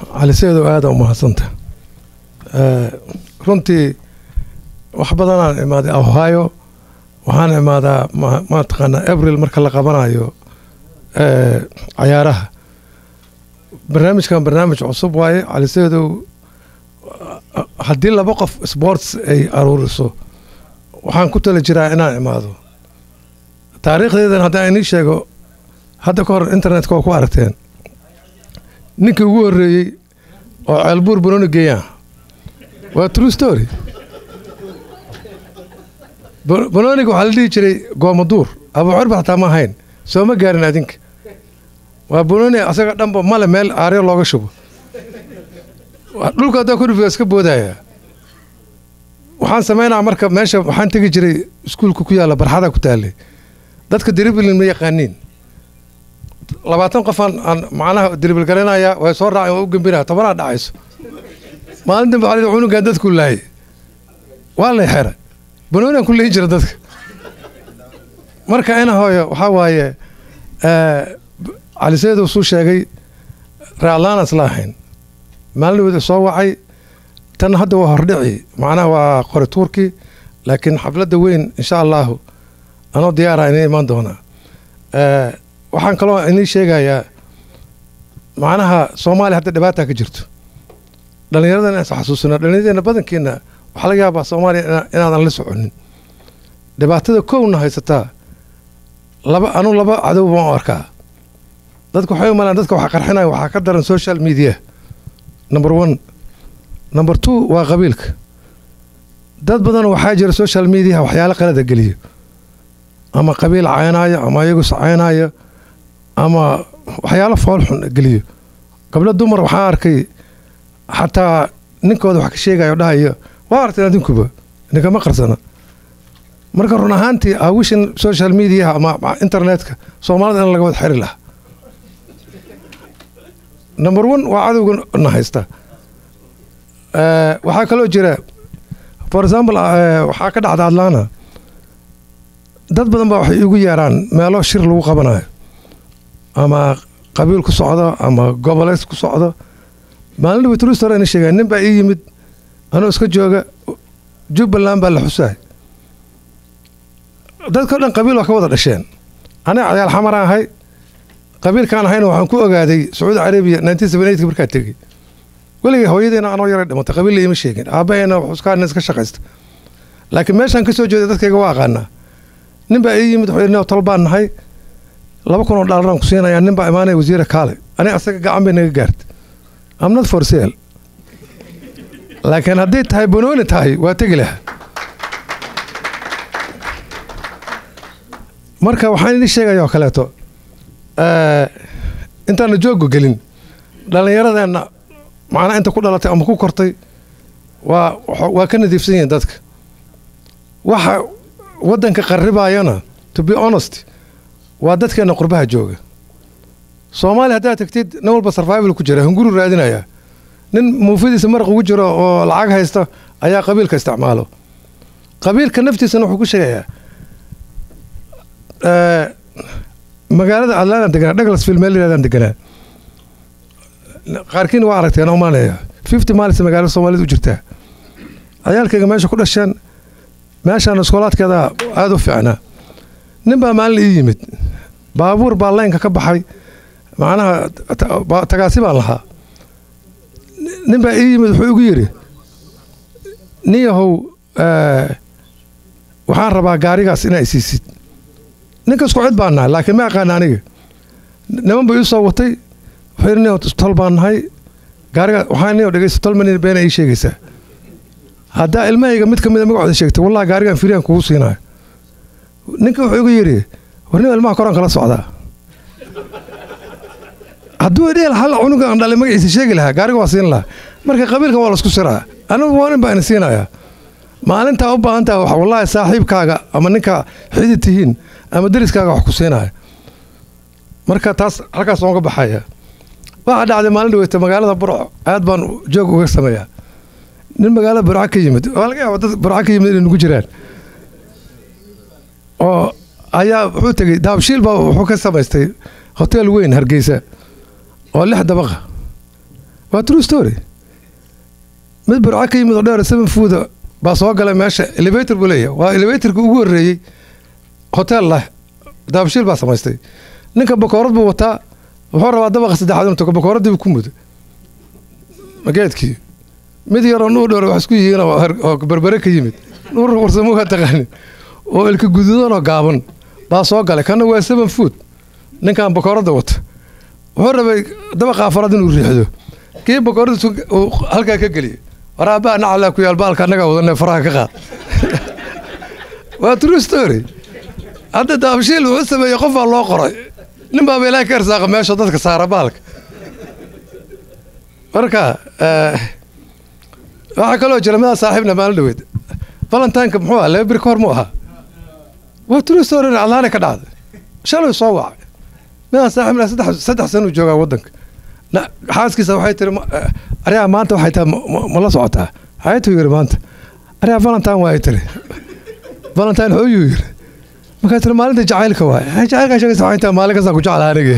caliseedow aada u mahadsanta runtii wax badanaan imaaday ohio waxaan imaadaa mataqaanaa abril marka la qabanayo cayaaraha barnaamijkan barnaamij cusub waaye caliseedow haddii laba qof sports ay aruuriso waxaan ku tali jiraa inaan imaado taariikhdeedan haddaan inii sheego hadda ka hor internetka waa ku aragteen ninkii ugu horreeyey oo ceelbuur banoni geeyaan waa true story banoniga waxaa la dhihi jiray goomaduur abuucirba xataa ma ahayn soo ma gaarin adinka waa banoni asaga dhanba male meel aaryo looga shubo dhulka haddaa kudhufga iska boodaya waxaan samaynaa marka meesha waxaan tegi jiray iskuulka ku yaalla barxada ku taallay dadka diriblin ma yaqaaniin labaatan qofaan aan macnaha diribil garanaya way soo raaceen waa u gembinaya tobanaa dhacayso maalin dambe waxaa cunugan dadku laayay waa lay xera banoonian ku leeyin jira dadka marka ina hooyo waxaa waaye caliseedu suu sheegay raaclaan isla ahayn maalin wada soo wacay tan hadda waa hordhici macnaha waa qori tuurkii laakiin xafladda weyn insha allahu anoo diyaara inay imaan doonaa waxaan kaloo inii sheegayaa macnaha soomaaliya hadda dhibaata ka jirto dhallinyaradan inaan xasuusino dhallinyaradeenna badankeena waxaa laga yaabaa soomaaliya inaadan la soconin dhibaatada kowna haysataa laba anu laba cadow baan u arkaa dadka waxay u malaan dadka waxa qarxinaya waxaa ka daran social media number one number two waa qabiilka dad badan waxaa jira social mediaha waxyaalo qalada geliyo ama qabiil caynaayo ama iyagus caynaayo ama waxyaalo foolxun geliyo gabdho dumar waxaan arkay xataa ninkooda wax ka sheegayo dhahayo waa arteen adinkuba ninkama qarsana marka run ahaantii awishan social mediaha ama internetka soomaalida in laga wada xiri lahaa number one waa cadowga na haysta waxaa kaloo jira for example waxaa ka dhacda atlana dad badan baa waxay igu yeeraan meelo shir lagu qabanayo ama qabiil ku socdo ama goboleys ku socdo maalin dhawe trustor ina sheegaan nin baa ii yimid anoo iska jooga jubbaland baa la xusaay dadkao dhan qabiil waa ka wada dhasheen aniga cayaal xamaraan ahay qabiilkaan ahayna waxaan ku ogaaday sacuudi carabiya nineteen seventy eight markaa tegey weligay hooyadeena anoo yaray dhimatay qabiil la iima sheegin aabbaheena xuskaana iska shaqaysta laakiin meeshaan ka soo jeeda dadkayga waa aqaanaa nin baa ii yimid wuxuu tol baan nahay laba kun oo dhaalaraan ku siinayaa nin baa imaanaya wasiira kaale aniga asaga gacan bay naga gaartay am not for sale laakiin hadday tahay banooni tahay waa tegi lahaa marka waxaan idin sheegaya oo kaleeto intaana joogga gelin dhallinyaradeenna macnaa inta ku dhalatay ama ku kortay waa waa ka nadiifsan yihiin dadka waxa waddanka qarribaayana to be honest waa dadkeena qurbaha jooga soomaaliya haddaad tagtid nin walba sarvival ku jira hunguru raadinaya nin muufidiisa maraq ugu jiro oo lacag haysta ayaa qabiilka isticmaalo qabiilka naftiisana wuxuu ku sheegayaa magaalada adlaan deganaa douglasville meel yirahdaan deganaa qaarkiina waa aragteen umaanaya fifty miles magaalada soomaalida u jirtaa cayaalkayga meesha ku dhasheen meeshaan iskoolaadkeeda aada u fiicnaa nin baa maalin ii yimid baabuur baa laynka ka baxay macnaha tagaasi baan lahaa nin baa ii yimid wuxuu igu yidhi nin yahow waxaan rabaa gaarigaas inaa isiisid ninka isku cid baan nahay laakiin ma aqaana aniga niman buu ii soo watay wuxuu yidhi nin tol baan nahay gaarigaas waxaa nin dhegeysta tol manin beena ii sheegaysaa haddaa ilmahayga mid ka mida magacooda sheegtay wallahi gaarigan firiyaan kugu siinayo ninka wuxuu igu yidhi warnima ilmaha koraan kala socdaa hadduu dheel hal cunuga aan dhalay magaciisa sheegi lahaa gaariga waa siin lahaa marka qabiilkan waa laisku siraa anigu waa nin baa ina siinayaa maalintaa u baahan taha wallaahi saaxiibkaaga ama ninka xidid tihiin ama deriskaaga wax ku siinaya marka taas halkaas oga baxaya waxaa dhacday maalin dhaweyta magaalada burco aad baan joog uga sameeyaa nin magaalada burco ka yimid waa laga yaaba dad burco ka yimid inay nugu jiraan oo ayaa wuxuu tegey daabshiil baa wuxuu ka samaystay hotel weyn hargeysa oo lix dabaqa waa true story mid burco ka yimid oo dheer seven fooda baa soo galay meesha elevator buu leeyahay waa elevatorka ugu horreeyey hotel lah daabshiil baa samaystay ninka bakoorad buu wataa wuxuu rabaa dabaqa saddexaad inuu tago bakooraddii buu ku muday mageedkii mid yaroo nuur dhoor wax isku yihiin oo her- oo berbere ka yimid nuur warsamuha taqaanin oo ilka guduudan oo gaaban baa soo galay kana waa seven food ninkan bakooradda wata wuxuu rabay dabaqa afaraad inuu riixdo kii bakooradda uu halkaa ka geliyay waraabaa nacalaa ku yaal baalka annagaa wadanee faraha ka qaad waa true story hadda daabshiil wuxuu sameeyey qofaa loo qoray nin baaba ilaahay ka irsaaqa meesha dadka saara baalka marka eh, waxaa kaloo jira midaa saaxiibna maalin dhaweyd valentineka muxuu ahaa laba biri ka hor mu ahaa waa true story cadlaana ka dhacday shalay soo wacay midaan saaxiibna saddex saddex sano uu joogaa waddanka na xaaskiisa waxay tiri ma- eh, aryaa maanta waxay tahay ma- ma- ma la socotaa xayatuu yiri maanta aryaa valentine waa ay tiri valentine hooyuu yiri markaa tiri maalinta jacaylka waay "Ay, jacaylkaa sheegaysa waxay tahay maalin kastaa ku jeclaa anige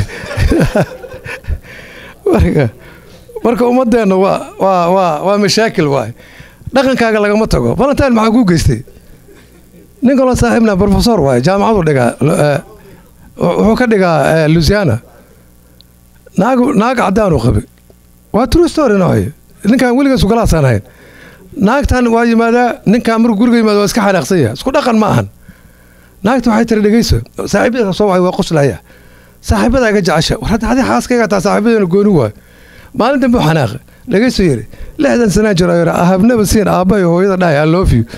marka marka ummadeenna waa waa waa waa mashaakil waay dhaqankaaga lagama tago valentine maxaa kuu geystay nin kaloo saaxiibna professor waay jaamacadu dhigaa eh, wuxuu ka dhigaa eh, louisiana naag naag cadaan uu qabay waa true story nooy ninkan weligiisu galaasaan ahayn naagtan waa yimaadaa ninkan markuu guriga yimaado waa iska xanaaqsan yahay isku dhaqan ma ahan naagta waxay tiri dhegeyso saaxiibada soo wacay waa qoslaya saaxiibada iga jecesha war hadda adi xaaskayga taa saaxiibadeena gooni waayo maalin dambe u xanaaqa dhegeyso yiri lixdan sanaa jiro yiri I have never seen aabbahay hooyada dhahay I love you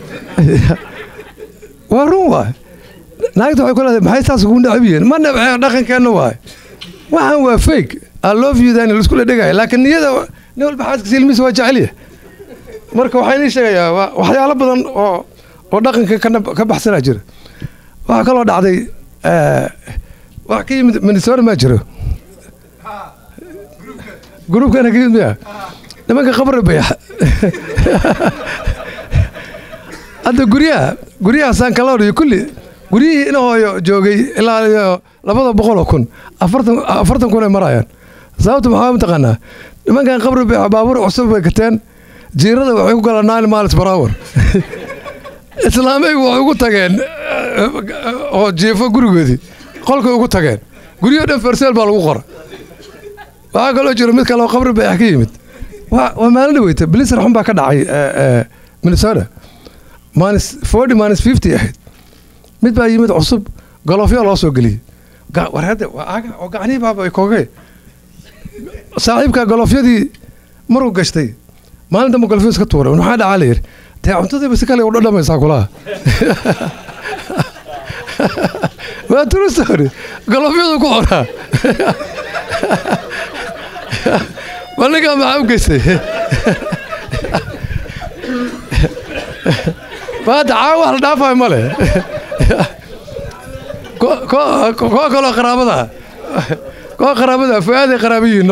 waa run waay naagta waxay ku leedahay maxay saas ugu necab yihiin ma nabcee dhaqankeenna waay waxaan waa fake I love you dan laisku dhegaya laakiin niyada nin walba xaaskiisa ilmihiisa waa jecelya marka waxaa inii sheegayaa waa waxyaalo badan oo oo dhaqanka kana ka baxsanaa jira waxaa kaloo dhacday eh, wax ka yimid minnesota maa jiro gruubkana ka yimid miya nimanka qabri bayax hadda guryaha guryaha sankalor iyo kulli guryihii ina hooyo joogay ilaa iyo labada boqol oo kun afartan afartan kun ay marayaan sababta maxaa mataqaanaa nimankan qabri bayax baabuur cusub bay gateen jiirada waxay ku galaan nine miles per hour islaameygu waxay ugu tageen eh, oo jiifo gurigoodii qolkay ugu tageen guryo dhan ferseel baa lagu qora waxaa kaloo jira mid kale oo qabri bayax ka yimid waa waa maalin dhaweyta bliser xun baa ka dhacay eh, eh, minnesota minus forty minus fifty ahayd mid baa yimid cusub golofyo loo soo geliyey Ga- war hadda waa aga oo gacnihii baaba ay koogee saaxiibka golofyadii maruu gashtay maalin dambe golofyo iska tuuray maxaa dhacaa la yidhi dee cuntadiiba si kale u dhadhamaysaa kulaha waa true story golofyadu ku qoraa ma ninkaa maxaa u geystay maanta caawa wax la dhaafayo ma le ko- ko- koo kaloo qaraabada koo qaraabada fu-aaday qaraabayiino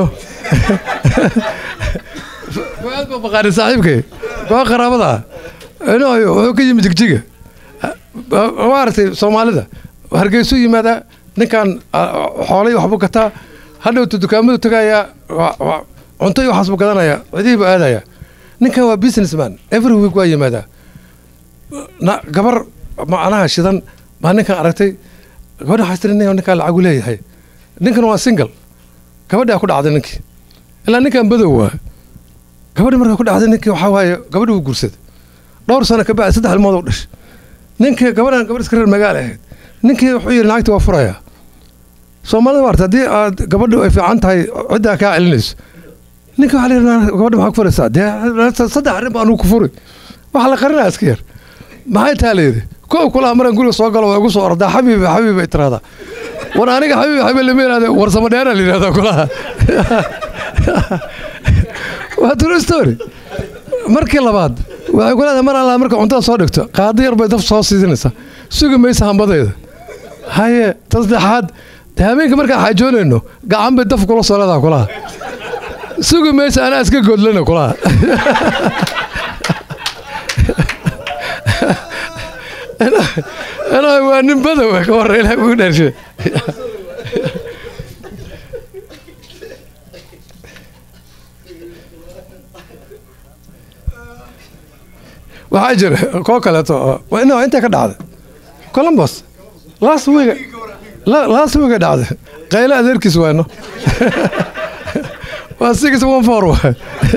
fu-aad baa maqaani saaxiibkay koo qaraabada inooyo wuxuu ka yimid jigjiga maaragtay soomaalida hargeysu yimaadaa ninkan ah, xoolay waxbuu gataa hadhowta dukaamadu tagayaa wa- wa- cunto iyo waxaasbuu gadanayaa cidihii buu aadaya ninkan waa businessman every week waa yimaadaa na gabar macnaha shidan baa ninkan aragtay gabadha waxay tiri nin ninkaan lacagu leeyahay ninkan waa single gabadhaa ku dhacday ninkii ilaa ninkan badow waa gabadhi markaa ku dhacday ninkii waxaa waaye gabadhi wuu guursaday dhowr sano ka bacdi saddex ilmood u dhashay ninkii gabadhan gabadh iska reer magaal ahayd ninkii wuxuu yidhi naagti waa furayaa soomaalida waarta haddii aad gabadhu ay fiican tahay ciddaa kaa celinayso ninkii waxaa la yidhi gabadha maxaa ku furaysaa dee saddex arrin baa anugu ku furi waxa la qarinaa iska yar maxay taa la yidhi kow kulaha maraan guriga soo galo waa igu soo ordaa xabiibi xabiibi ay tiraahdaa war aniga xabiibi xabiib lama yidhahda warsamo dheeraa la yidhahdaa kulaha waa true story markii labaad waxay ku leedahay mar allaa marka cuntada soo dhigto qaado yar bay daf soo siisinaysaa sugi maysa hambadeeda haye ta saddexaad dee habeenka markaan xaajoonayno gacan bay daf kula soo leedaha kulaha sugi maysa anaa iska godlana kulaha anaa waa nin badow ka warra ilaah ugu dhaarshe waxaa jira koo kaleeto oo- waa ina intay ka dhacday columbus last week la- last week ay dhacday qayle adeerkiis waano waa six one four waay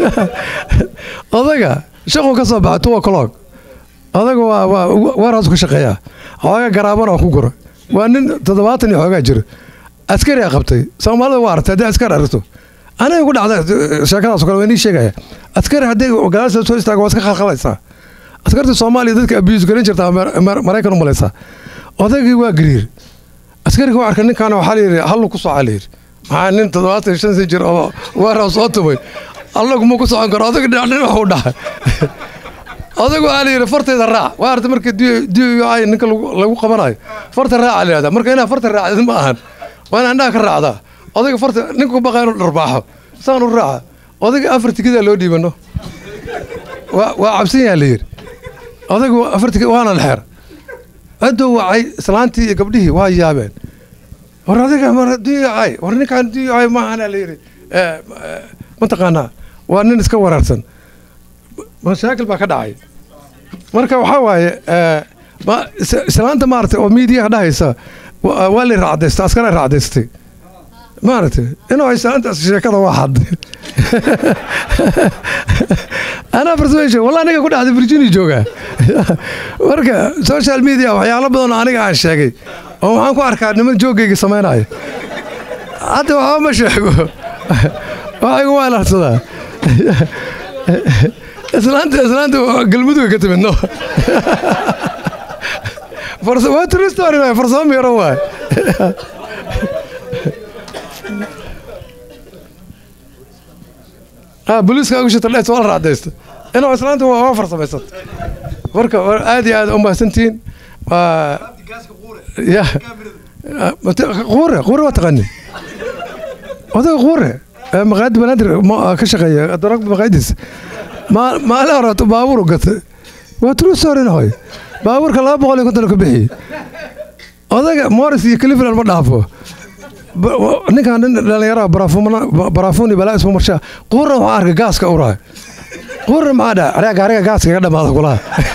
odaga shaquu ka soo baxay two o'clock odaga waa waa warehouse ka shaqeeyaa xoogaa garaabana ku gura waa nin toddobaatan iyo xoogaa jira askari a qabtay soomaalida waa aragtay haddii askari aragto aniga ku dhacda sheekadaas oo kale waa inii sheegaya askari haddii gadaasha soo istaago waa iska khalkhalaysaa askarta soomaaliya dadka abuse garan jirta Amer- Amer- maraykan u malaysaa odaygii waa gariir askariga waa arkay ninkaana waxaa la yidhi hallu ku socaa la yidhi maxaa nin toddobaatan iyo shan san jir oo warehouse soo tumay allagu ma ku socon karo odaga dhinac dhinac u dhahay odagu waxaa la yidhi fartayda raac waa arta marka d ay ninka lagu- lagu qabanayo farta raaca la yidhahda marka inaa farta raacdid ma ahan waa inaa indhaha ka raacdaa odayga farta ninka ku baqaa inuu dharbaaxo saan u raaca odayga afar tikidaa loo dhiibano waa waa cabsan yaha la yidhi odaygu afar tikid waana la xeer adoo wacay islaantii iyo gabdhihii waa yaabeen war adiga mar duyacay war ninkaan duyacay maahana la yidhi Eh, eh, mataqaanaa waa nin iska waraarsan mashaakil baa ka dhacay marka waxaa waaye eh, ma- is- islaanta maaragtay oo miidiyaha dhahaysa wa- waa la raacdaystay askara raacdaystay maaragtay inuu islaantaas sheekada waa xaday anaa persuasion wallah aniga ku dhacday virginia joogaa marka social media waxyaalo badan oo aniga aan sheegay oo waxaan ku arkaa niman joogayga samaynaya hadda waxba ma sheego waxaa igu weelarsadaa islaanta islaanta galmudug ka timid no Farsa- waa true story waay farsamo miiro waay ah booliiska ugu shita dhees waa la raacdaysta inuu islaanta waa waa farsamaysat marka waa aad iyo aad u mahadsantihiin waa ya Ah, mate- quure quure waa taqaani odaga quure ee maqaayadda banaadir ma- ka shaqeeya darog maqaayadiis Ma- maalin horeeto baabuur u gatay waa true story hoy baabuurka laba boqol iyo konton ka bixiyey odaga morris iyo cleveland ma dhaafo Ba- wa- ninkaan nin dhalinyaraha barafuuni balaa isma marshaa quurna waxaa arkay gaaska uraay quurna maxaa dhaha ariga gaariga gaaska iga dhamaada kulaha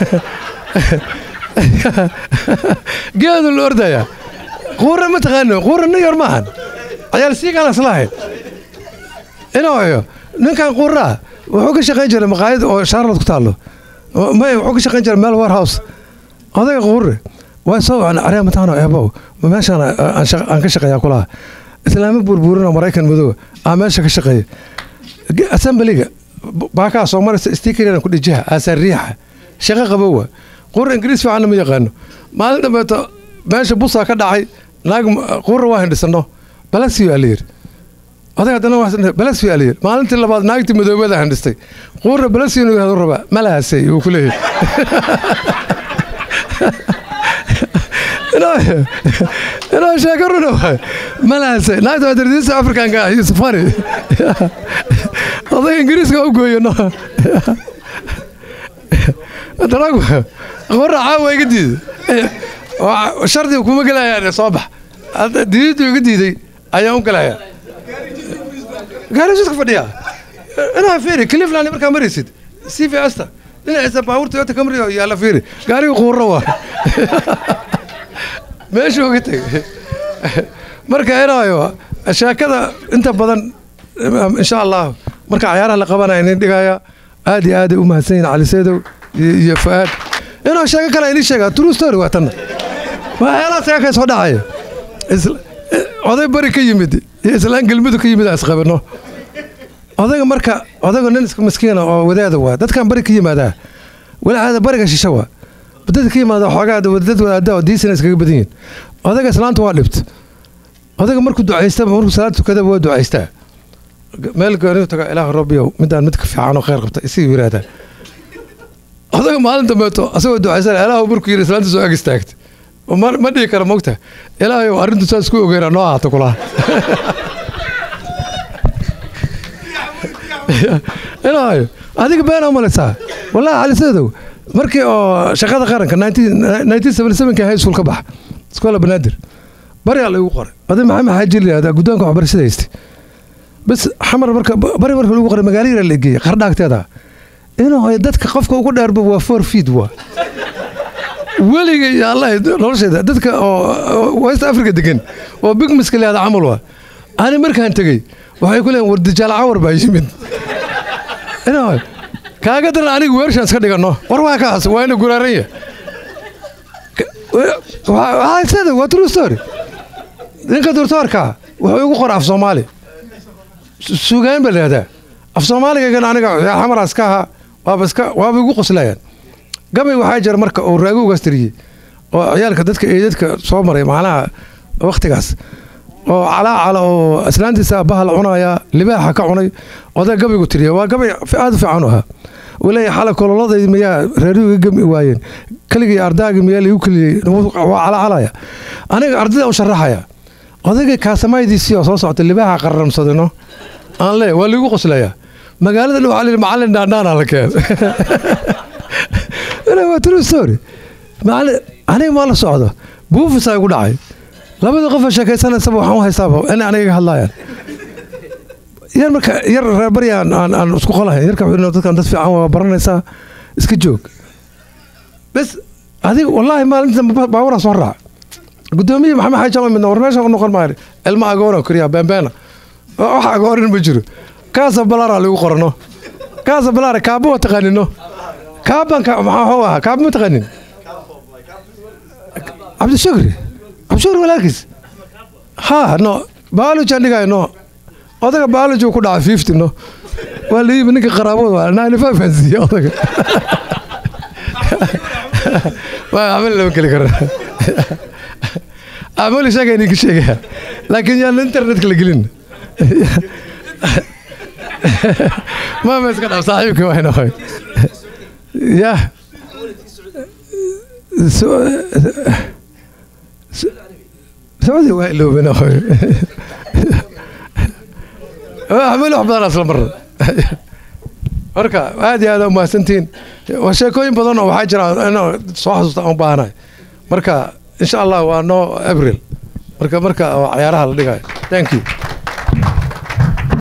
geedu la ordaya quurna ma taqaano quurna nin yar maahan ciyaal sii kaan islahayn inooyo ninkan quurraa wuxuu ka shaqayn jiray maqaayad oo charlotte ku taallo Oo- may wuxuu ka shaqayn jiray meel warehouse odayga quurre waa soo wacna aryaa mataano eebow ma meeshaan aan shaqa- aan ka shaqeeyaa kulaha islaamo burburin oo maraykan madow aa meesha ka shaqeeya Ge- assemblyga b- baakaa soo maraysa stikerian ku dhijiha aasaan riixa shaqo qabowa quurra ingiriis fiicanna ma yaqaano maalin dambeeto meesha busaa ka dhacay naag m- quurra waa hindhisano balasiyo aa la yidhi oday haddana waa balasiyo aa la yidhi maalintii labaad naagtii madoobada hindhistay quurra balasiyo inuu yihahdo rabaa malahaasay uu ku leeyahay inoo inoo sheeko runa waay malahaasay naagta waa dardiisa afrikanka ah iyo safari oday ingiriiska u gooyo no daragu qora caawa iga diiday Waa- shardiga kuma gelayaan soo bax Hadda diidadu iga diiday ayaan u gelayaa gaari iska fadhiya inaa fiiri cleveland markaa maraysid cv asta dhinaciisa baabuur toyota camry oo yaalla fiiri gaariga quurro waa meeshuu ka tegay marka inaayo sheekada inta badan insha allah marka cayaaraha la qabanaya inin dhigaya aad iyo aaday u mahadsan yihin cali saydow iyo iyo fu'aad inuu sheeko kale ini sheegaa true story waa tanna waxyaalaha sheeka soo dhacaya Isla- oday bari ka yimid iyo islaan gelmudug ka yimid aan isqabano odayga marka odayga nin iska miskiina oo wadaada waa dadkan bari ka yimaadaa walacaada bariga shisha waa dadka ka yimaada xoogaa dad wadaada oo diisana iskaga badan yihin odayga islaanta waa dhibt odayga markuu ducaystaba markuu salaad tukadaba waa ducaystaa meel gooni taga ilaah rabbiyow midaan mid ka fiican oo khayr qabta isii yiraahdaa odayga maalin dambeeto asagoo ducaysan ilaahu markuu yidhi islaanta soo ag istaagtay ma ma dhihi kara mogta ilaahayow arrintu saas ku ogeyna noo ahaato kulaha ilaahayo adiga been umalaysaa wallahi cali sadow markii oo shaqada qaranka ka high school ka baxa iskoola banaadir baryaa la igu qoray oday maxamed xaaji la yihahdaa guddoonka waxbarashada haystay bas xamar marka bari marka lagu qoray magaalo yara la geeyey qardhaagteeda inuu dadka qofka ugu dheerba waa four feet waa weliga iyo allah nolosheeda dadka oo west africa degan oo big miska leeda camal waa ani markaan tegey waxay ku leeyiin war dajaal cawar baa yimid inaa kaaga daran aniga weershaan iska dhigano war waa kaas waa ina guraaranya waxaa waa true story ninka doctoorka wuxuu igu qora af soomaali sugaan ba leedaa af soomaaligagan aniga xamaraas ka ahaa waaba iska waaba igu qoslayaan gabay waxaa jira marka uu raagowgaas tiriyey oo ciyaalka dadka eedadka soo maray macnaha waktigaas oo calaacala oo islaantiisa bahal cunaya libaaxa ka cunay oday gabaygu tiriya waa gabay aada u fiican u ahaa uu leeyahay xala kololaday miyaa reerihu iga gami waayeen keligii ardaagi miyaa liigu keliyey waa calacalaya aniga ardayda u sharaxaya odayga kaasamaydiisii oo soo socta libaaxa qararamsadino aan le waa liigu qoslayaa magaalada dhow waxaa macallin dhaandhaana la keen waa true story macallin aniga maa la socdo buufisaa igu dhacay labada qofa sheekaysanaysaba waxaan u haystaaba in aniga iga hadlaayaan yar marka yar reer bari aan aan isku qolahayn yarka dadkan dad fiican waa baranaysaa iska joog bes adiga wallaahi maalinta baaburaa soo raac gudoomiye maxamed xaaji jamal midna war meesha u noqon maayo ilma agoona koriya beenbeena wax agoorin ma jiro kaasa balaara lagu qorano kaasa balaara kaaba wa taqaanino kaabanka maxaa hoo ahaa kaaba ma taqaanin cabdishukri cabdishukri walaalkiis ha no biology aan dhigayo no odaga biology ku dhaca fifty no waa la yimi ninka qaraabada waa ninety five aan siiye odaga waa amal lama geli karo amali sheegay ninka sheegaya laakiin yaan internetka la gelin maama iska dhaaf saaxiibka waa inahoy ya sacuudi waa iloobin ahoy amali wax badan isla marra marka aad iyo aad aa umahadsantihiin waa sheekooyin badan oo waxaa jira inoo soo xasuusta aan u baahanahay marka insha allah waa noo abril marka marka cayaaraha la dhigayo thank you